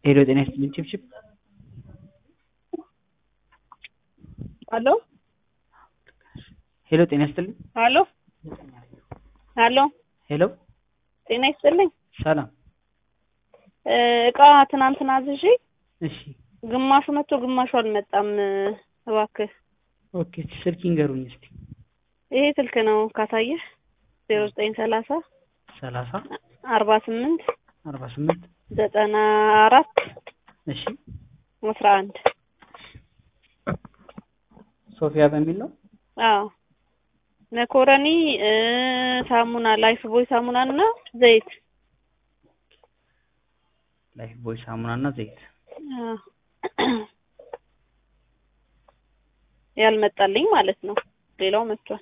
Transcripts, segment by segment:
ሄሎ ጤና ይስጥልኝ ችብችብ ሄሎ ሄሎ ጤና ይስጥልኝ ሄሎ ሄሎ ሄሎ ጤና ይስጥልኝ ሰላም እቃ ትናንትና አዝዤ እሺ ግማሹ መጥቶ ግማሹ አልመጣም እባክህ ኦኬ ስልክ ይንገሩኝ እስቲ ይሄ ስልክ ነው ካሳየህ ዜሮ ዘጠኝ ሰላሳ ሰላሳ አርባ ስምንት አርባ ስምንት ዘጠና አራት እሺ አስራ አንድ ሶፊያ በሚል ነው አዎ መኮረኒ ሳሙና ላይፍ ቦይ ሳሙና እና ዘይት ላይፍ ቦይ ሳሙና እና ዘይት አዎ። ያልመጣልኝ ማለት ነው ሌላው መጥቷል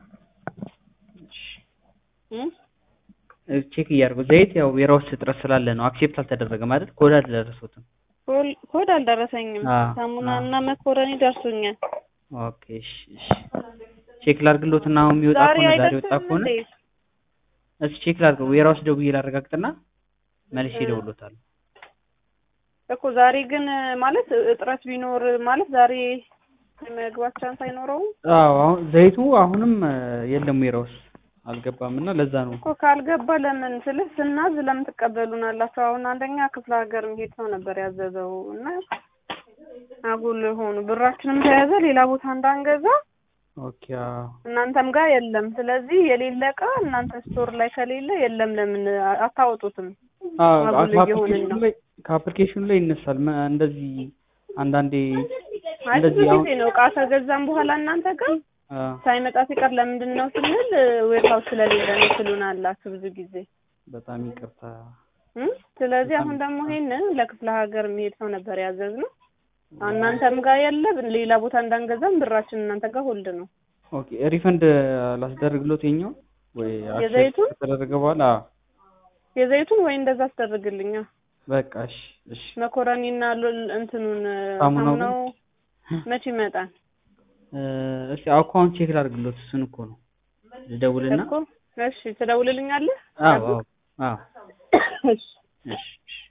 እም? ቼክ እያደረጉ ዘይት ያው የራውስ እጥረት ስላለ ነው አክሴፕት አልተደረገም አይደል ኮድ አልደረሱትም ኮል- ኮድ አልደረሰኝም አዎ፣ ሳሙና አዎ። እና መኮረኒ ደርሶኛል ኦኬ እሺ እሺ ቼክ ላድርግሎትና አሁን የሚወጣ ዛሬ ከሆነ ዛሬ ወጣ አይደርስም ከሆነ እንዴ እስኪ ቼክ ላድርገው የራውስ ደውዬ ላረጋግጥና መልሼ እደውልሎታለሁ እኮ ዛሬ ግን ማለት እጥረት ቢኖር ማለት ዛሬ የመግባት ቻንስ አይኖረውም አዎ አሁን ዘይቱ አሁንም እ፣ የለም የራውስ አልገባም እና ለዛ ነው እኮ ካልገባ ለምን ስልህ ስናዝ ለምን ትቀበሉናላችሁ? አሁን አንደኛ ክፍለ ሀገር የሚሄድ ሰው ነበር ያዘዘው እና አጉል ሆኑ። ብራችንም ተያዘ ሌላ ቦታ እንዳንገዛ ኦኬ አዎ እናንተም ጋር የለም። ስለዚህ የሌለ እቃ እናንተ ስቶር ላይ ከሌለ የለም ለምን አ- አታወጡትም? አዎ አጉል እየሆንን ከአፕሊኬሽኑ ነው። ላይ ከአፕሊኬሽኑ ላይ ይነሳል መ- እንደዚህ አንዳንዴ አይ ብዙ እንደዚህ አሁን ጊዜ ነው እቃ ከገዛም በኋላ እናንተ ጋር አ፣ ሳይመጣ ሲቀር ለምንድን ነው ስንል ዌርሃውስ ስለሌለ ነው ትሉናላችሁ ብዙ ጊዜ በጣም ይቅርታ እም? ስለዚህ አሁን ደግሞ ይሄንን ለክፍለ ሀገር የሚሄድ ሰው ነበር ያዘዝነው። እናንተም ጋር የለ ሌላ ቦታ እንዳንገዛም ብራችን እናንተ ጋር ሆልድ ነው። ኦኬ ሪፈንድ ላስደርግሎት የኛው ወይ accept የዘይቱን? ከተደረገ በኋላ አዎ። የዘይቱን ወይ እንደዛ አስደርግልኛ በቃ እሺ እሺ መኮረኒና ሎል እንትኑን ሳሙናው ሳሙናው መቼ ይመጣል እ፣ እስኪ አካውንት ቼክ ላድርግሎት እሱን እኮ ነው ልደውልና እኮ? እሺ ትደውልልኛለህ? አዎ አዎ አዎ እሺ እሺ እሺ